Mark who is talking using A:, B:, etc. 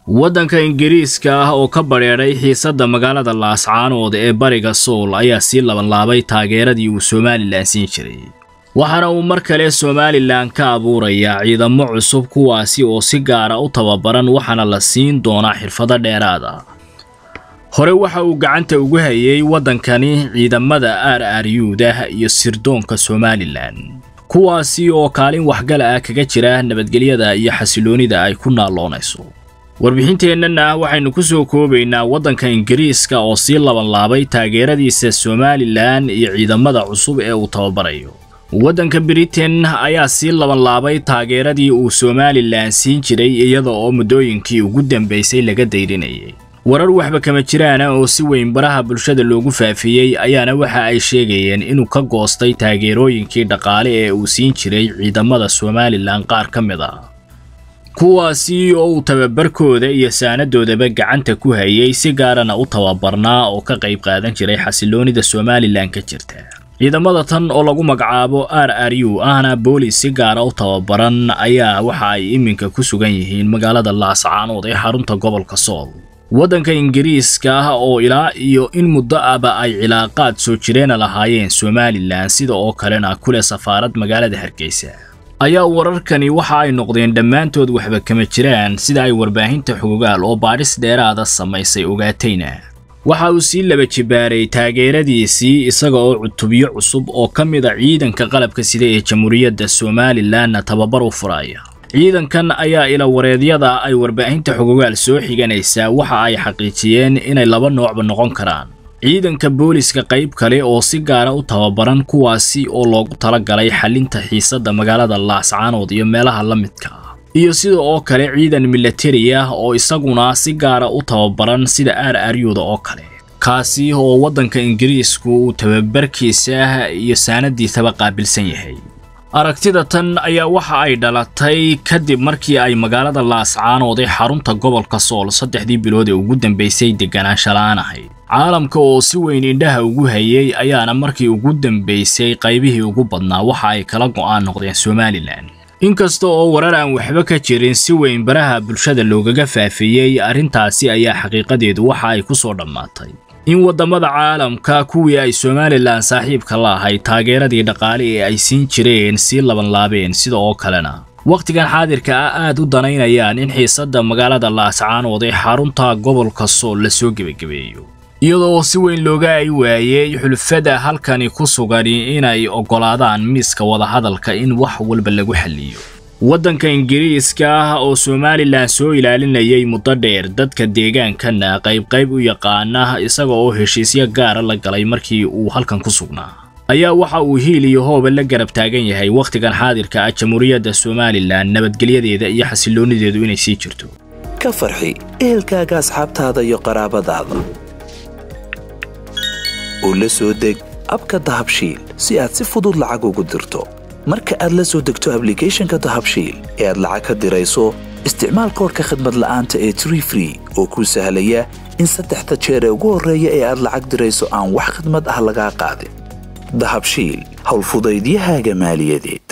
A: waddanka ingiriiska ah oo ka badheedhay xiisadda magaalada laascaanood ee bariga sool ayaa sii labanlaabay taageeradii uu somalilan siin jiray waxaana uu mar kale somalilan ka abuurayaa ciidamo cusub kuwaasi oo si gaara u tababaran waxaana la siin doonaa xirfado dheeraad ah hore waxa uu gacanta ugu hayay waddankani ciidamada r r u-da iyo sirdoonka somalilan kuwaasi oo kaalin waxgala ah kaga jira nabadgelyada iyo xasiloonida ay ku naalloonayso warbixinteennana waxaynu ku soo koobaynaa waddanka ingiriiska oo sii labanlaabay taageeradiisa somalilan iyo ciidamada cusub ee uu tababarayo waddanka britain ayaa sii labanlaabay taageeradii uu somalilan siin jiray iyada oo muddooyinkii ugu dambaysay laga dayrinayay warar waxba kama jiraana oo si weyn baraha bulshada loogu faafiyey ayaana waxa ay sheegayeen inuu ka goostay taageerooyinkii dhaqaale ee uu siin jiray ciidamada somalilan qaar ka mid ah kuwaasi oo uu tababarkooda iyo saanadoodaba gacanta ku hayay si gaarana u tababarnaa oo ka qayb qaadan jiray xasiloonida somalilan ka jirta ciidamada tan oo lagu magacaabo r r u ahna boolis si gaara u tababaran ayaa waxa ay iminka ku sugan yihiin magaalada laascaanood ee xarunta gobolka sool waddanka ingiriiska ah oo ilaa iyo in muddo aba ay cilaaqaad soo jireena lahaayeen somalilan sida oo kalena kule safaarad magaalada hargeysa ayaa wararkani waxa ay noqdeen dhammaantood waxba kama jiraan sida ay warbaahinta xogogaal oo baadhis dheeraada samaysay ogaatayna waxa uu sii laba jibaaray taageeradiisii isaga oo cutubyo cusub oo ka mid a ciidanka qalabka sida ee jamhuuriyadda somalilanna tababar u furaya ciidankan ayaa ila wareedyada ay warbaahinta xogogaal soo xiganaysaa waxa ay xaqiijiyeen inay laba noocba noqon karaan ciidanka booliska qayb kale oo si gaara u tababaran kuwaasi oo loogu talagalay xalinta xiisadda magaalada laascaanood iyo meelaha la midka ah iyo sida oo kale ciidan milatari ah oo isaguna si gaara u tababaran sida r r u-da oo kale kaasi oo waddanka ingiriisku uu tababarkiisa iyo saanadiisaba qaabilsan yahay aragtida tan ayaa waxa ay dhalatay kadib markii ay magaalada laascaanood ee xarunta gobolka sool saddexdii bilood ee ugu dambaysay deganaansha la-aan ahayd caalamka oo si weyn indhaha ugu hayay ayaana markii ugu dambaysay qaybihii ugu badnaa waxa ay kala go'aan noqdeen somalilan inkasta oo warar aan waxba ka jirin si weyn baraha bulshada loogaga faafiyey arrintaasi ayaa xaqiiqadeedu waxa ay ku soo dhammaatay in waddamada caalamka kuwii ay somalilan saaxiibka la ahayd taageeradii dhaqaale ee ay siin jireen sii labanlaabeen sida oo kalena wakhtigan xaadirka ah aad u danaynayaan in xiisadda magaalada laascaanood ee xarunta gobolka sool lasoo gebagabeeyo iyadoo si weyn looga ay waayey xulfada halkani ku sugani inay oggolaadaan miiska wadahadalka in wax walba lagu xalliyo waddanka ingiriiska ah oo somalilan soo ilaalinayay muddo dheer dadka deegaankana qaybqayb u yaqaana isaga oo heshiisyo gaara la galay markii uu halkan ku sugnaa ayaa waxa uu hiil iyo hooba la garab taagan yahay wakhtigan xaadirka ah jamhuuriyadda somalilan nabadgelyadeeda iyo xasiloonideedu inay sii jirto
B: ka farxi ehelkaaga asxaabtaada iyo qaraabadaada oo la soo deg abka dahabshiil si aad si fudud lacag ugu dirto marka aad la soo degto ablicathonka dahabshiil ee aad lacag ka dirayso isticmaal koorka khadmad la'aanta ee tree free oo kuu sahlaya in saddexda jeer ee ugu horreeya ee aad lacag dirayso aan wax khadmad ah lagaa qaadin dahabshiil howlfudaydiyahaaga maaliyadeed